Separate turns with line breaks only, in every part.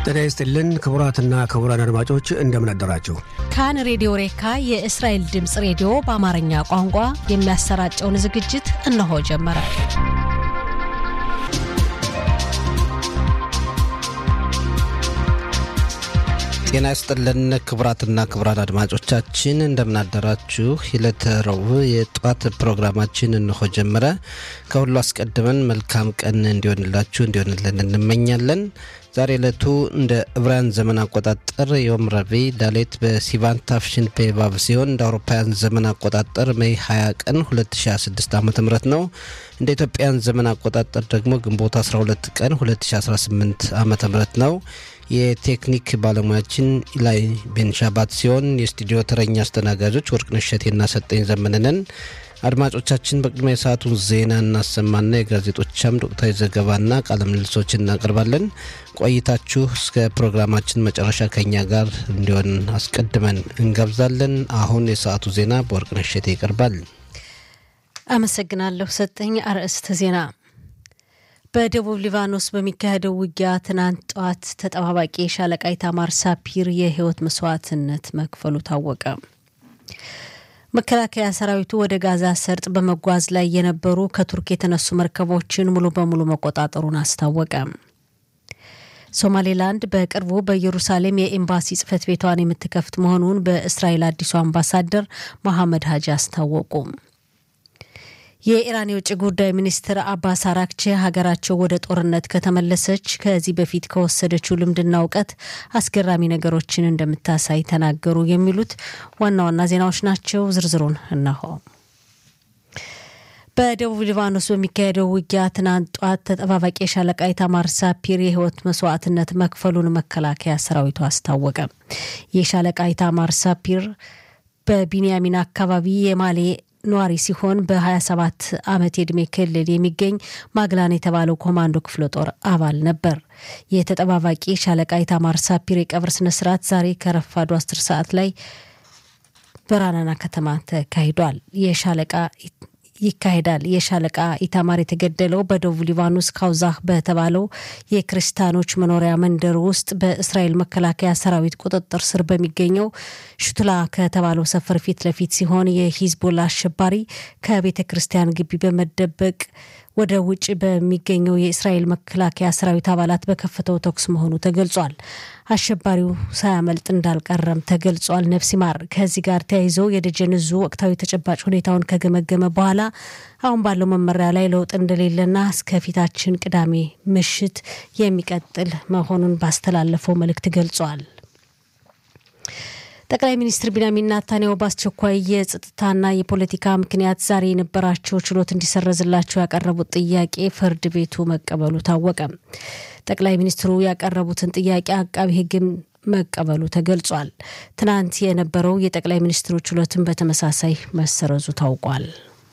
ጤና ይስጥልን ክቡራትና ክቡራን አድማጮች እንደምን አደራችሁ።
ካን ሬዲዮ ሬካ የእስራኤል ድምፅ ሬዲዮ በአማርኛ ቋንቋ የሚያሰራጨውን ዝግጅት እነሆ ጀመረ።
ጤና ይስጥልን ክቡራትና ክቡራን አድማጮቻችን እንደምናደራችሁ። የዕለተ ረቡዕ የጠዋት ፕሮግራማችን እንሆ ጀመረ። ከሁሉ አስቀድመን መልካም ቀን እንዲሆንላችሁ እንዲሆንልን እንመኛለን። ዛሬ ዕለቱ እንደ ዕብራውያን ዘመን አቆጣጠር ዮም ረቡዕ ዳሌት በሲቫን ታፍሽን ፔባብ ሲሆን እንደ አውሮፓውያን ዘመን አቆጣጠር ሜይ 20 ቀን 2026 ዓ ም ነው። እንደ ኢትዮጵያን ዘመን አቆጣጠር ደግሞ ግንቦት 12 ቀን 2018 ዓ ም ነው። የቴክኒክ ባለሙያችን ኢላይ ቤንሻባት ሲሆን የስቱዲዮ ተረኛ አስተናጋጆች ወርቅነሽ እሸቴና ሰጠኝ ዘመንነን። አድማጮቻችን በቅድሚያ የሰዓቱን ዜና እናሰማና የጋዜጦች አምድ ወቅታዊ ዘገባና ቃለ ምልልሶች እናቀርባለን። ቆይታችሁ እስከ ፕሮግራማችን መጨረሻ ከኛ ጋር እንዲሆን አስቀድመን እንጋብዛለን። አሁን የሰዓቱ ዜና በወርቅነሽ እሸቴ ይቀርባል።
አመሰግናለሁ ሰጠኝ። አርዕስተ ዜና በደቡብ ሊባኖስ በሚካሄደው ውጊያ ትናንት ጠዋት ተጠባባቂ የሻለቃ ኢታማር ሳፒር የህይወት መስዋዕትነት መክፈሉ ታወቀ። መከላከያ ሰራዊቱ ወደ ጋዛ ሰርጥ በመጓዝ ላይ የነበሩ ከቱርክ የተነሱ መርከቦችን ሙሉ በሙሉ መቆጣጠሩን አስታወቀ። ሶማሌላንድ በቅርቡ በኢየሩሳሌም የኤምባሲ ጽህፈት ቤቷን የምትከፍት መሆኑን በእስራኤል አዲሱ አምባሳደር መሐመድ ሀጂ አስታወቁ። የኢራን የውጭ ጉዳይ ሚኒስትር አባስ አራክቼ ሀገራቸው ወደ ጦርነት ከተመለሰች ከዚህ በፊት ከወሰደችው ልምድና እውቀት አስገራሚ ነገሮችን እንደምታሳይ ተናገሩ። የሚሉት ዋና ዋና ዜናዎች ናቸው። ዝርዝሩን እነሆ። በደቡብ ሊባኖስ በሚካሄደው ውጊያ ትናንት ጧት ተጠባባቂ የሻለቃ ኢታማር ሳፒር የህይወት መስዋዕትነት መክፈሉን መከላከያ ሰራዊቱ አስታወቀ። የሻለቃ ኢታማር ሳፒር በቢንያሚን አካባቢ የማሌ ነዋሪ ሲሆን በ27 ዓመት የዕድሜ ክልል የሚገኝ ማግላን የተባለው ኮማንዶ ክፍለ ጦር አባል ነበር። የተጠባባቂ ሻለቃ ኢታማር ሳፒር የቀብር ስነስርዓት ዛሬ ከረፋዱ 10 ሰዓት ላይ በራናና ከተማ ተካሂዷል። የሻለቃ ይካሄዳል። የሻለቃ ኢታማር የተገደለው በደቡብ ሊባኖስ ካውዛህ በተባለው የክርስቲያኖች መኖሪያ መንደር ውስጥ በእስራኤል መከላከያ ሰራዊት ቁጥጥር ስር በሚገኘው ሹትላ ከተባለው ሰፈር ፊት ለፊት ሲሆን የሂዝቦላ አሸባሪ ከቤተ ክርስቲያን ግቢ በመደበቅ ወደ ውጭ በሚገኘው የእስራኤል መከላከያ ሰራዊት አባላት በከፈተው ተኩስ መሆኑ ተገልጿል። አሸባሪው ሳያመልጥ እንዳልቀረም ተገልጿል። ነፍስ ይማር። ከዚህ ጋር ተያይዘው የደጀን እዙ ወቅታዊ ተጨባጭ ሁኔታውን ከገመገመ በኋላ አሁን ባለው መመሪያ ላይ ለውጥ እንደሌለና እስከፊታችን ቅዳሜ ምሽት የሚቀጥል መሆኑን ባስተላለፈው መልእክት ገልጿል። ጠቅላይ ሚኒስትር ቢንያሚን ናታንያሁ በአስቸኳይ የጸጥታና የፖለቲካ ምክንያት ዛሬ የነበራቸው ችሎት እንዲሰረዝላቸው ያቀረቡት ጥያቄ ፍርድ ቤቱ መቀበሉ ታወቀ። ጠቅላይ ሚኒስትሩ ያቀረቡትን ጥያቄ አቃቢ ሕግም መቀበሉ ተገልጿል። ትናንት የነበረው የጠቅላይ ሚኒስትሩ ችሎትን በተመሳሳይ መሰረዙ ታውቋል።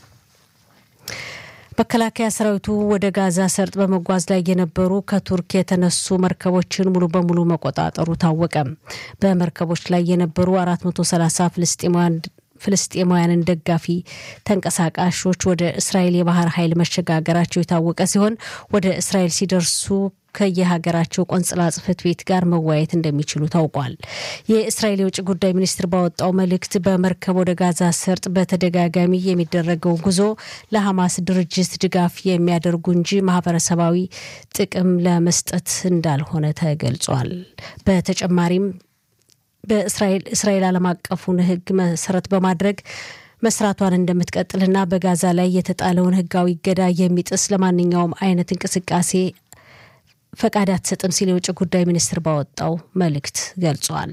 መከላከያ ሰራዊቱ ወደ ጋዛ ሰርጥ በመጓዝ ላይ የነበሩ ከቱርክ የተነሱ መርከቦችን ሙሉ በሙሉ መቆጣጠሩ ታወቀ። በመርከቦች ላይ የነበሩ 430 ፍልስጤማውያን ፍልስጤማውያንን ደጋፊ ተንቀሳቃሾች ወደ እስራኤል የባህር ኃይል መሸጋገራቸው የታወቀ ሲሆን ወደ እስራኤል ሲደርሱ ከየሀገራቸው ቆንጽላ ጽሕፈት ቤት ጋር መወያየት እንደሚችሉ ታውቋል። የእስራኤል የውጭ ጉዳይ ሚኒስትር ባወጣው መልእክት በመርከብ ወደ ጋዛ ሰርጥ በተደጋጋሚ የሚደረገው ጉዞ ለሐማስ ድርጅት ድጋፍ የሚያደርጉ እንጂ ማህበረሰባዊ ጥቅም ለመስጠት እንዳልሆነ ተገልጿል። በተጨማሪም በእስራኤል እስራኤል ዓለም አቀፉን ሕግ መሰረት በማድረግ መስራቷን እንደምትቀጥልና በጋዛ ላይ የተጣለውን ሕጋዊ እገዳ የሚጥስ ለማንኛውም አይነት እንቅስቃሴ ፈቃድ አትሰጥም ሲል የውጭ ጉዳይ ሚኒስትር ባወጣው መልእክት ገልጿል።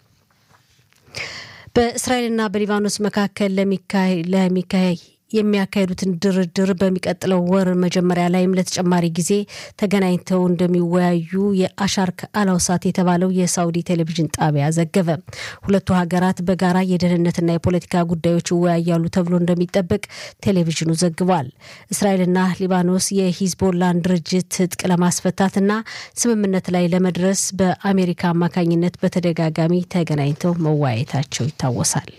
በእስራኤልና በሊባኖስ መካከል ለሚካሄ የሚያካሄዱትን ድርድር በሚቀጥለው ወር መጀመሪያ ላይም ለተጨማሪ ጊዜ ተገናኝተው እንደሚወያዩ የአሻርክ አላውሳት የተባለው የሳውዲ ቴሌቪዥን ጣቢያ ዘገበ። ሁለቱ ሀገራት በጋራ የደህንነትና የፖለቲካ ጉዳዮች ይወያያሉ ተብሎ እንደሚጠበቅ ቴሌቪዥኑ ዘግቧል። እስራኤልና ሊባኖስ የሂዝቦላን ድርጅት ትጥቅ ለማስፈታትና ስምምነት ላይ ለመድረስ በአሜሪካ አማካኝነት በተደጋጋሚ ተገናኝተው መወያየታቸው ይታወሳል።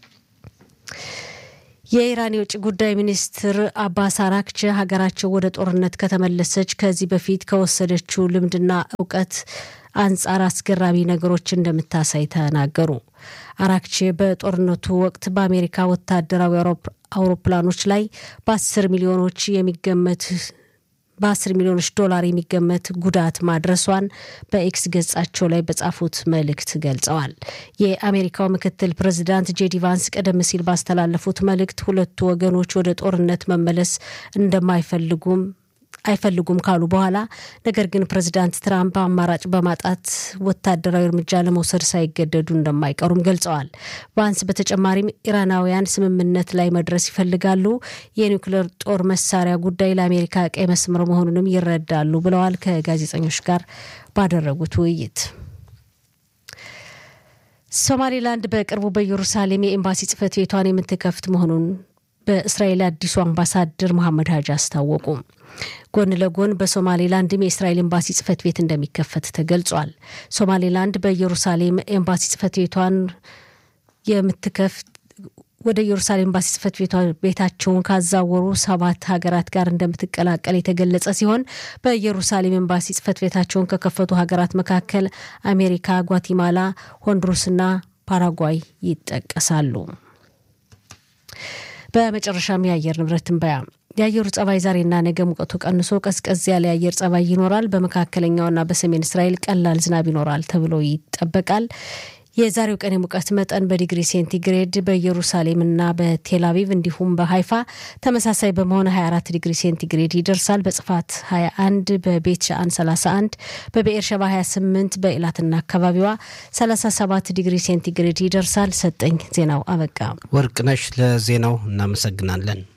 የኢራን የውጭ ጉዳይ ሚኒስትር አባስ አራክቼ ሀገራቸው ወደ ጦርነት ከተመለሰች ከዚህ በፊት ከወሰደችው ልምድና እውቀት አንጻር አስገራሚ ነገሮች እንደምታሳይ ተናገሩ። አራክቼ በጦርነቱ ወቅት በአሜሪካ ወታደራዊ አውሮፕላኖች ላይ በአስር ሚሊዮኖች የሚገመት በአስር ሚሊዮኖች ዶላር የሚገመት ጉዳት ማድረሷን በኤክስ ገጻቸው ላይ በጻፉት መልእክት ገልጸዋል። የአሜሪካው ምክትል ፕሬዚዳንት ጄዲ ቫንስ ቀደም ሲል ባስተላለፉት መልእክት ሁለቱ ወገኖች ወደ ጦርነት መመለስ እንደማይፈልጉም አይፈልጉም ካሉ በኋላ ነገር ግን ፕሬዚዳንት ትራምፕ አማራጭ በማጣት ወታደራዊ እርምጃ ለመውሰድ ሳይገደዱ እንደማይቀሩም ገልጸዋል። ቫንስ በተጨማሪም ኢራናውያን ስምምነት ላይ መድረስ ይፈልጋሉ፣ የኒውክሌር ጦር መሳሪያ ጉዳይ ለአሜሪካ ቀይ መስመር መሆኑንም ይረዳሉ ብለዋል። ከጋዜጠኞች ጋር ባደረጉት ውይይት ሶማሌላንድ በቅርቡ በኢየሩሳሌም የኤምባሲ ጽህፈት ቤቷን የምትከፍት መሆኑን በእስራኤል አዲሱ አምባሳደር መሐመድ ሀጅ አስታወቁ። ጎን ለጎን በሶማሌላንድም የእስራኤል ኤምባሲ ጽህፈት ቤት እንደሚከፈት ተገልጿል። ሶማሌላንድ በኢየሩሳሌም ኤምባሲ ጽህፈት ቤቷን የምትከፍት ወደ ኢየሩሳሌም ኤምባሲ ጽህፈት ቤታቸውን ካዛወሩ ሰባት ሀገራት ጋር እንደምትቀላቀል የተገለጸ ሲሆን በኢየሩሳሌም ኤምባሲ ጽህፈት ቤታቸውን ከከፈቱ ሀገራት መካከል አሜሪካ፣ ጓቲማላ፣ ሆንዱሩስና ፓራጓይ ይጠቀሳሉ። በመጨረሻም የአየር ንብረት ትንበያ የአየሩ ጸባይ ዛሬና ነገ ሙቀቱ ቀንሶ ቀዝቀዝ ያለ የአየር ጸባይ ይኖራል። በመካከለኛውና በሰሜን እስራኤል ቀላል ዝናብ ይኖራል ተብሎ ይጠበቃል። የዛሬው ቀን የሙቀት መጠን በዲግሪ ሴንቲግሬድ በኢየሩሳሌምና በቴልአቪቭ እንዲሁም በሀይፋ ተመሳሳይ በመሆን 24 ዲግሪ ሴንቲግሬድ ይደርሳል። በጽፋት 21፣ በቤት ሻአን 31፣ በብኤርሸባ 28፣ በኢላትና አካባቢዋ 37 ዲግሪ ሴንቲግሬድ ይደርሳል። ሰጠኝ ዜናው አበቃ።
ወርቅነሽ ለዜናው እናመሰግናለን።